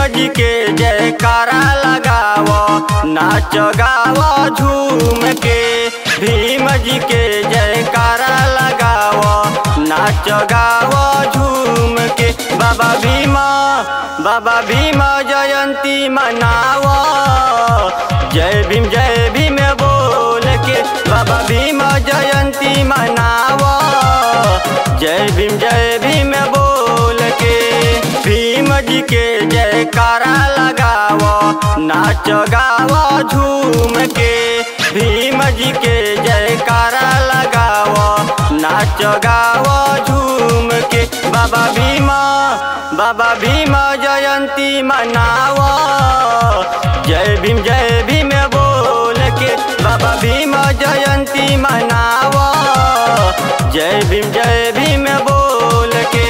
जी के जयकारा लगाव नाच गाव झूम के भीम जी के जयकारा लगाव नाच गाव झूम के बाबा भीमा बाबा भीमा जयंती मनाव जय भीम जय भीम बोल के बाबा भीमा जयंती मनाव जय भीम जय भीम बोल के भीम जी के जयकारा लगाव नाच गाव झूम के भीम जी के जयकारा लगाव नाच गाव झूम के बाबा भीमा बाबा भीमा जयंती मनाव जय भीम जय भीम बोल के बाबा भीमा जयंती मनाव जय भीम जय भीम बोल के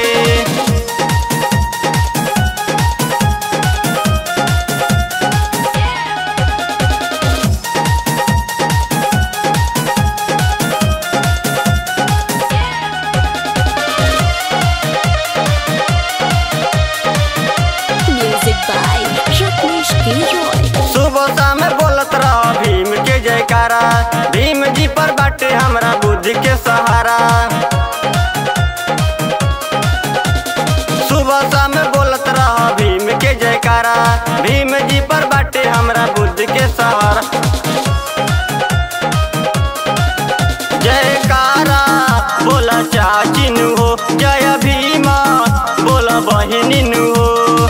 Music by Rajneesh K. Roy. सुबह शाम बोलत रह भीम के जयकारा भीम जी पर बाटे हमरा बुद्धि के सहारा सुबह शाम बोलत रह भीम के जयकारा भीम जी पर बाटे हमरा बुद्धि के सहारा जयकारा बोला चाचिन हो जय भीमा बोला बहिनिन हो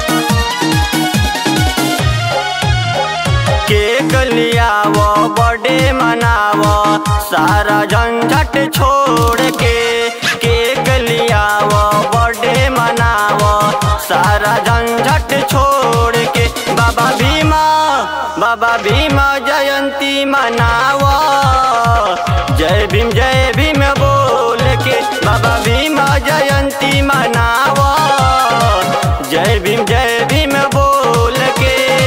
केक लियाव बर्थडे मनाव सारा झंझट छोड़ के केक लियाव बर्थडे मनाव सारा झंझट छोड़ के बाबा भीमा बाबा भीमा जयंती मनाव जय भीम जय भीम बोल के बाबा भीमा जयंती मनाव जय भीम जय भीम बोल के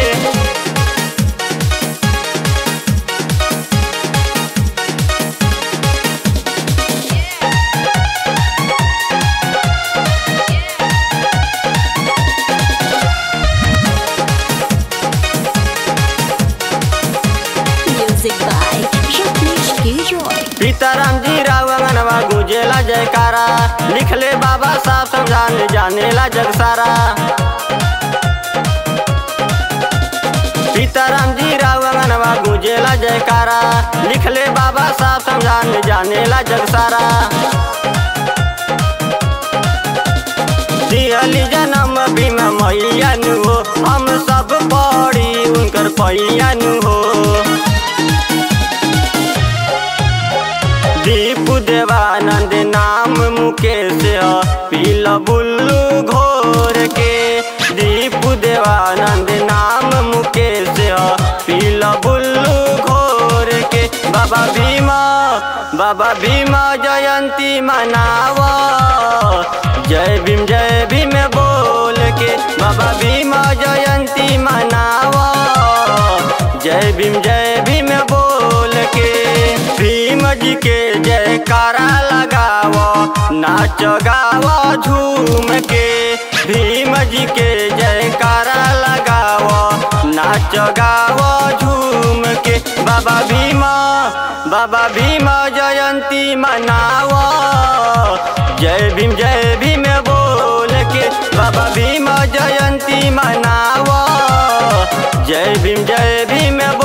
Music by Rajneesh K. Roy. Sitaram जी राव अंगनवा गुजेला जयकारा लिखले बाबा साहब समझान जानेला जग सारा सीताराम जी राव अंगनवा गुजेला जयकारा लिखले बाबा साहब समझान जानेला जग सारा दिहली जन्म भीम मैया नु हो हम सब पढ़ी उनकर पैया नु हो दीप देवानंद नाम मुकेश ह पील बुल्लू घोर के दीप देवानंद नाम मुकेश ह पील बुल्लू घोर के बाबा भीमा बाबा भीमा जयंती मनाव जय भीम जय भीम बोल के बाबा भीमा जयंती मनाव जय भीम जय भीम बोल के भीम जी के जयकारा लगाव नाच गाव झूम के भीम जी के जयकारा लगाव नाच गाव झूम के बाबा भीमा बाबा भीमा जयंती मनाव जय भीम जय भीम बोल के बाबा भीमा जयंती मनाव जय भीम जय भीम बोल